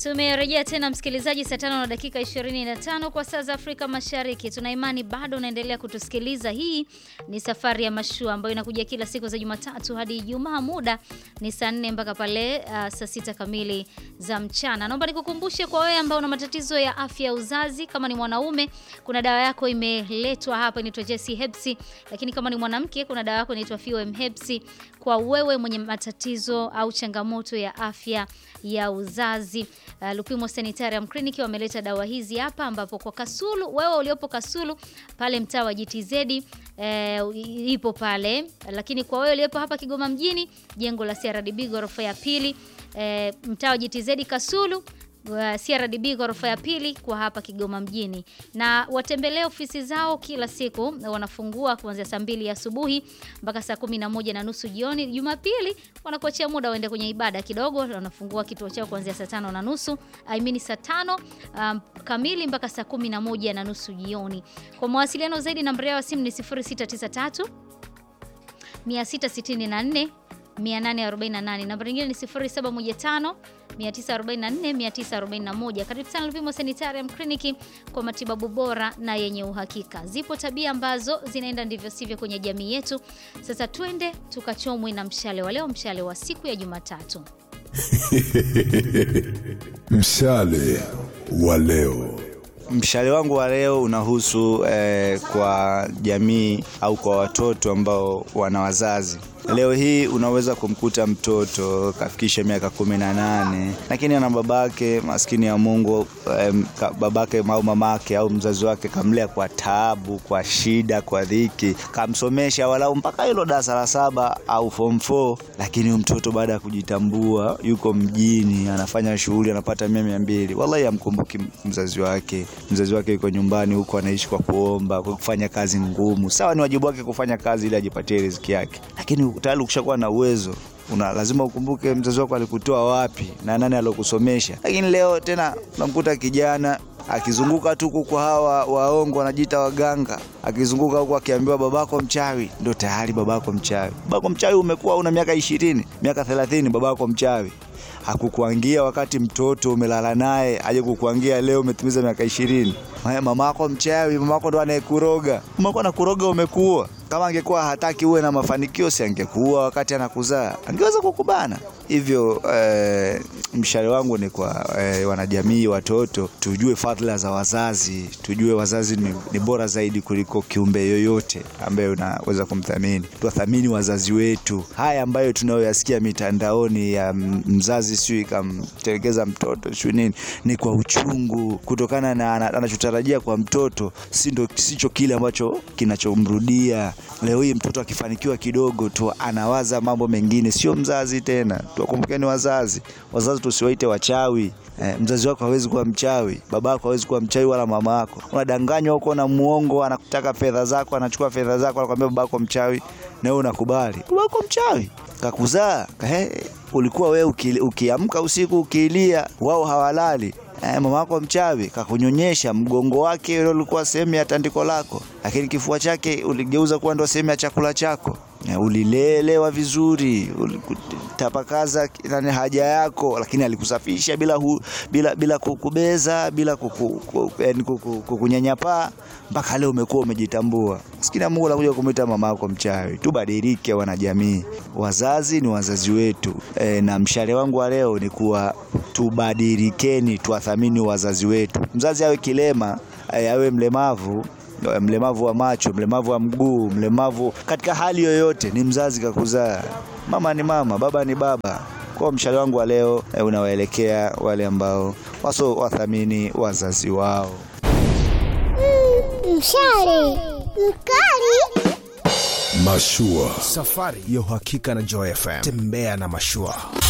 Tumerejea tena msikilizaji, saa tano na dakika 25 kwa saa za Afrika Mashariki. Tuna imani bado unaendelea kutusikiliza. Hii ni safari ya mashua ambayo inakuja kila siku za Jumatatu hadi Ijumaa. Muda ni saa nne mpaka pale uh, saa sita kamili za mchana. Naomba nikukumbushe kwa wewe ambao una matatizo ya afya ya uzazi, kama ni mwanaume, kuna dawa yako imeletwa hapa, inaitwa Jesse Hepsi, lakini kama ni mwanamke, kuna dawa yako inaitwa FOM Hepsi kwa wewe mwenye matatizo au changamoto ya afya ya uzazi. Uh, Lupimo Sanitarium Clinic wameleta dawa hizi hapa, ambapo kwa Kasulu, wewe uliopo Kasulu pale mtaa wa GTZ eh, ipo pale, lakini kwa wewe uliopo hapa Kigoma mjini, jengo la CRDB ghorofa ya pili, eh, mtaa wa GTZ Kasulu wa CRDB ghorofa ya pili kwa hapa Kigoma mjini, na watembelee ofisi zao kila siku. Wanafungua kuanzia saa mbili asubuhi mpaka saa kumi na moja na nusu jioni. Jumapili wanakuachia muda uende kwenye ibada kidogo. Wanafungua kituo chao kuanzia saa tano na nusu I mean saa tano um, kamili mpaka saa kumi na moja na nusu jioni. Kwa mawasiliano zaidi, namba yao ya simu ni 0693 664 848. Namba nyingine ni 0715 944 941. Karibu sana Lupimo Sanitarium Clinic kwa matibabu bora na yenye uhakika. Zipo tabia ambazo zinaenda ndivyo sivyo kwenye jamii yetu. Sasa twende tukachomwe na mshale wa leo, mshale wa siku ya Jumatatu. Mshale wa leo. Mshale wangu wa leo unahusu eh, kwa jamii au kwa watoto ambao wana wazazi. Leo hii unaweza kumkuta mtoto kafikisha miaka kumi na nane lakini ana babake maskini ya Mungu eh, babake au mamake au mzazi wake kamlea kwa taabu, kwa shida, kwa dhiki, kamsomesha walau mpaka hilo darasa la saba au form 4, lakini huyo mtoto baada ya kujitambua yuko mjini anafanya shughuli anapata mia mia mbili, wallahi amkumbuki mzazi wake. Mzazi wake yuko nyumbani huko anaishi kwa kuomba, kwa kufanya kazi ngumu. Sawa, ni wajibu wake kufanya kazi ili ajipatie riziki yake, lakini tayari ukishakuwa na uwezo una lazima ukumbuke mzazi wako alikutoa wapi na nani alokusomesha. Lakini leo tena unamkuta kijana akizunguka tu kwa hawa waongo wanajiita waganga, akizunguka huko akiambiwa babako mchawi, ndo tayari babako mchawi. Babako mchawi umekuwa una miaka ishirini, miaka thelathini, babako mchawi hakukuangia wakati mtoto umelala naye, aje kukuangia leo umetimiza miaka ishirini. Mamako mchawi, mamako ndo anayekuroga. Mamako anakuroga, umekuwa kama angekuwa hataki uwe na mafanikio, si angekuwa wakati anakuzaa, angeweza kukubana hivyo. Eh, mshale wangu ni kwa eh, wanajamii, watoto, tujue fadhila za wazazi, tujue wazazi ni, ni bora zaidi kuliko kiumbe yoyote ambaye unaweza kumthamini. Tuwathamini wazazi wetu. Haya ambayo tunayoyasikia mitandaoni ya mzazi sijui kamtelekeza mtoto sijui nini, ni kwa uchungu, kutokana na anachotarajia kwa mtoto sindo sicho kile ambacho kinachomrudia. Leo hii mtoto akifanikiwa kidogo tu anawaza mambo mengine, sio mzazi tena. Tuwakumbukeni wazazi. Wazazi tusiwaite wachawi. Eh, mzazi wako hawezi kuwa mchawi, baba yako hawezi kuwa mchawi, wala mama yako. Unadanganywa huko na muongo, anakutaka fedha zako, anachukua fedha zako, anakuambia baba yako mchawi, na wewe unakubali. Baba yako mchawi kakuzaa, eh, ulikuwa wewe uki, ukiamka usiku ukilia, wao hawalali Eh, mama yako mchawi kakunyonyesha, mgongo wake ule ulikuwa sehemu ya tandiko lako, lakini kifua chake uligeuza kuwa ndo sehemu ya chakula chako. Eh, ulilelewa vizuri, ulitapakaza nani haja yako, lakini alikusafisha bila hu, bila bila kukubeza, bila kukunyanyapaa mpaka leo umekuwa umejitambua. Sikina Mungu anakuja kumwita mama yako mchawi. Tubadilike wanajamii, wazazi ni wazazi wetu. E, na mshale wangu wa leo ni kuwa tubadilikeni, tuwathamini wazazi wetu. Mzazi awe kilema, awe mlemavu mlemavu wa macho, mlemavu wa mguu, mlemavu katika hali yoyote, ni mzazi kakuzaa. Mama ni mama, baba ni baba. Kwa mshale wangu wa leo e, unawaelekea wale ambao waso wathamini wazazi wao. Mm, mshale mkali. Mashua, safari ya uhakika na Joy FM. Tembea na mashua.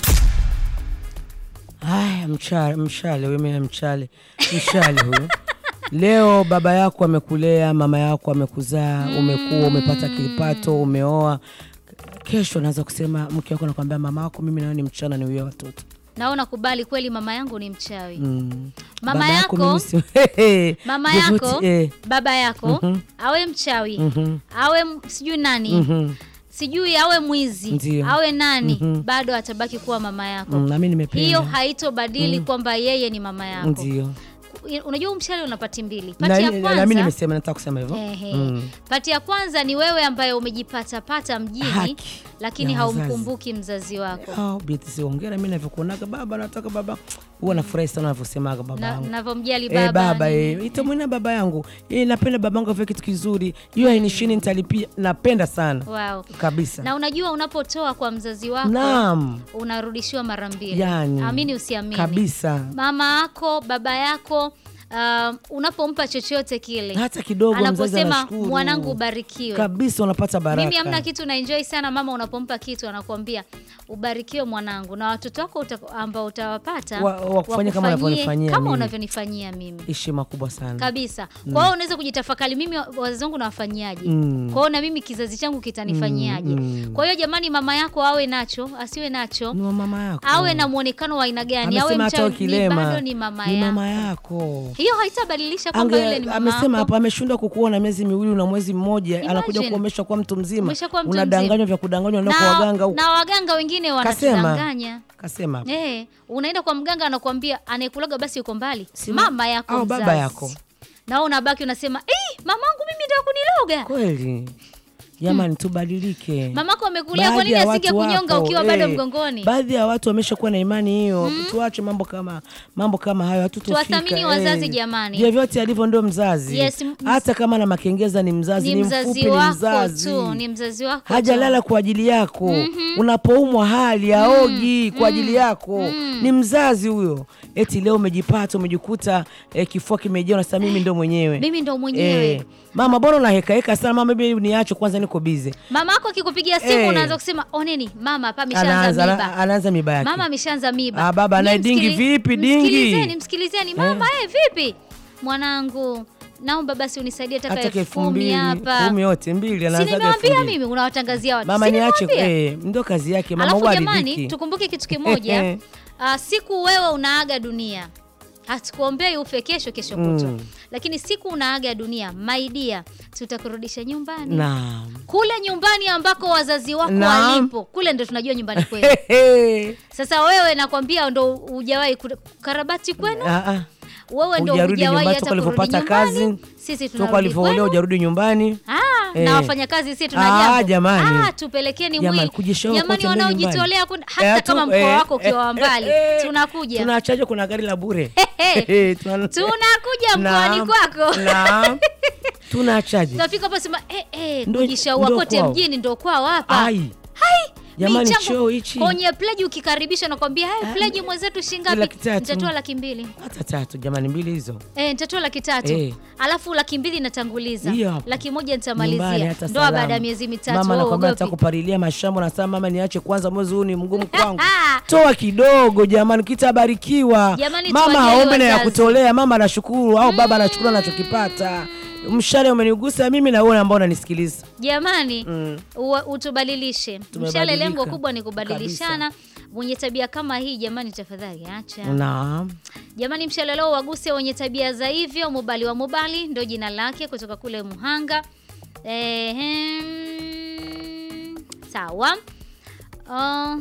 Haya, mshale, mshale huyu, mshale, mshale huyu Leo baba yako amekulea, mama yako amekuzaa, umekuwa umepata kipato, umeoa. Kesho naweza kusema mke wako nakwambia, mama wako mimi nawe ni mchana, ni uwe watoto. Naona kubali kweli, mama yangu ni mchawi. Mm. Mama Baba yako, mimi si- mama Jevuti, yako eh. baba yako awe mchawi awe m- sijui nani sijui awe mwizi Ndio. awe nani bado atabaki kuwa mama yako Mm, na mimi nimependa. hiyo haitobadili kwamba yeye ni mama yako Ndio. unajua huu mshale una pati mbili Na pati ya na mimi kwanza nimesema nataka kusema hivyo. Ehe. Mm. Pati ya kwanza ni wewe ambaye umejipatapata mjini Haki lakini ya wazazi. haumkumbuki mzazi wako Oh, Beatrice siongera mimi navyokuonaga baba nataka baba huwa nafurahi sana unavyosemaga baba Na- yangu navyomjali Eh, baba, baba nini. eh, itamwina baba yangu eh, napenda baba yangu afanye kitu kizuri hiyo hainishini nitalipia napenda sana Wow. kabisa na unajua unapotoa kwa mzazi wako naam unarudishiwa mara mbili Yani, amini usiamini kabisa mama yako baba yako uh, unapompa chochote kile hata kidogo mzazi anaposema anashukuru mwanangu ubarikiwe kabisa unapata baraka mimi hamna kitu na enjoy sana mama unapompa kitu anakuambia ubarikiwe mwanangu na watoto wako uta, ambao utawapata Wa- wakufanyie kama wakufanyie unavyonifanyia kama mimi. unavyonifanyia mimi heshima kubwa sana kabisa kwa hiyo unaweza kujitafakari mimi wa- wazazi wangu nawafanyiaje Mm. kwa hiyo na mimi kizazi changu kitanifanyiaje Mm, mm. kwa hiyo jamani mama yako awe nacho asiwe nacho ni wa mama yako awe na mwonekano wa aina gani awe amesema hata mchawi, ni ukilema bado ni mama ni yako mama yako hiyo haitabadilisha kwamba Ange- yule ni mama amesema yako. hapa ameshindwa kukuona miezi miwili na mwezi mmoja anakuja Imagine. kuomeshwa kwa mtu mzima Umeshakuwa mtu unadanganywa mzima. vya kudanganywa na kwa waganga huko na waganga wengine wanatudanganya kasema hapa. Eh, unaenda kwa mganga anakuambia anayekulaga basi yuko mbali Si- mama yako au baba mzazi. yako. na wewe unabaki unasema eh, mamangu mimi ndio kuniloga kweli jamani tubadilike mamako amekulia kwa Baadhi nini ya asinge watu kunyonga wapo, ukiwa bado eh, mgongoni baadhi ya watu wameshakuwa na imani hiyo tuache mambo kama mambo kama hayo hatutofika Tuwathamini wazazi jamani. vyovyote alivyo ndio mzazi Yes, m- hata kama na makengeza ni mzazi ni ni mzazi mfupi ni wako mzazi tu ni mzazi wako hajalala kwa ajili yako unapoumwa hali aogi kwa ajili yako ni mzazi huyo eti leo umejipata umejikuta eh, kifua kimejaa unasema mimi ndo mwenyewe mimi ndo mwenyewe Eh, mama bora unahekaheka sana mama mimi niache kwanza niko bize mama yako akikupigia simu Eh. unaanza kusema oneni mama hapa ameshaanza anaanza miba anaanza miba yake mama ameshaanza miba Ah, baba, Nyie naye dingi msikili- vipi, dingi? msikilizeni msikilizeni mama eh. vipi mwanangu naomba basi unisaidie taka hata elfu elfu kumi mbili hapa kumi yote mbili si anaanzaga elfu nimewambia mbili. mimi unawatangazia watu mama Si niache nimewambia? eh, ndo kazi yake mama alafu huwa jamani aridhiki. tukumbuke kitu kimoja uh, siku wewe unaaga dunia hatukuombei ufe kesho kesho kutwa Mm. lakini siku unaaga dunia maidia tutakurudisha nyumbani Naam. kule nyumbani ambako wazazi wako Naam. walipo kule ndo tunajua nyumbani kwenu Hehe. sasa wewe nakwambia ndo hujawahi ku- karabati kwenu Ah, ah. wewe ndo Hujarudi hujawahi nyumbani hata toka kurudi ulivyopata nyumbani kazi sisi toka tunarudi ulivyoolewa kwenu hujarudi nyumbani Ah, Eh. na wafanyakazi sisi tuna Ah, jambo. jamani. Ah, tupelekeni Jamani, mwili kujishow jamani kote mbele wanaojitolea nyumbani. kwenda- hata Eh, tu- kama mkoa eh, wako ukiwa wa eh, mbali eh, tunakuja tunachaja kuna gari la bure Hehe. Eh, tuna- tunakuja mkoani Naam, kwako naam. tunachaje tunafika hapo sema eh, eh, Ndo- kujishaua ndo kote kwao. mjini ndo kwao hapa ai jamani Michango choo hichi kwenye pleji ukikaribisha nakwambia hey, pleji mwenzetu laki shingapi tatu. nitatoa laki mbili hata tatu jamani mbili hizo Eh, nitatoa laki tatu Eh. alafu laki mbili natanguliza Hiyo hapo. laki moja Nyumbani nitamalizia hata ndoa salama. baada ya miezi mitatu mama wewe anakwambia uogopi? atakupalilia mashamba nasema mama niache kwanza mwezi huu ni mgumu kwangu toa kidogo jamani kitabarikiwa Jamani, mama tuwajali haombe na ya wazazi. kutolea mama anashukuru au baba anashukuru anachokipata mshale umenigusa mimi na wewe ambao unanisikiliza jamani Mm. uwa- utubadilishe mshale Tumebadilika. lengo kubwa ni kubadilishana mwenye tabia kama hii jamani tafadhali acha naam jamani mshale leo waguse wenye tabia za hivyo mubali wa mubali ndo jina lake kutoka kule muhanga Ehem, sawa Uh,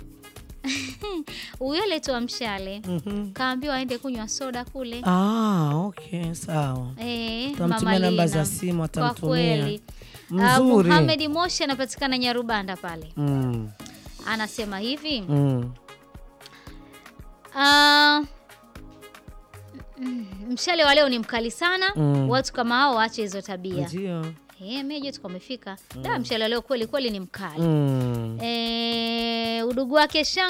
huyo aletwa mshale kaambiwa aende kunywa soda kule ah, okay sawa Eh, Tutamtumia Mama namba Lina. za simu, Kwa atamtumia. kweli Uh, Mzuri. Muhamed Moshi anapatikana Nyarubanda pale mm, anasema hivi mm. Ah, mm, mshale wa leo ni mkali sana Mm. watu kama hao waache hizo tabia ndio Eh, meje tuko amefika da mshale wa leo kweli kweli ni mkali mm. Eh, udugu wake shanga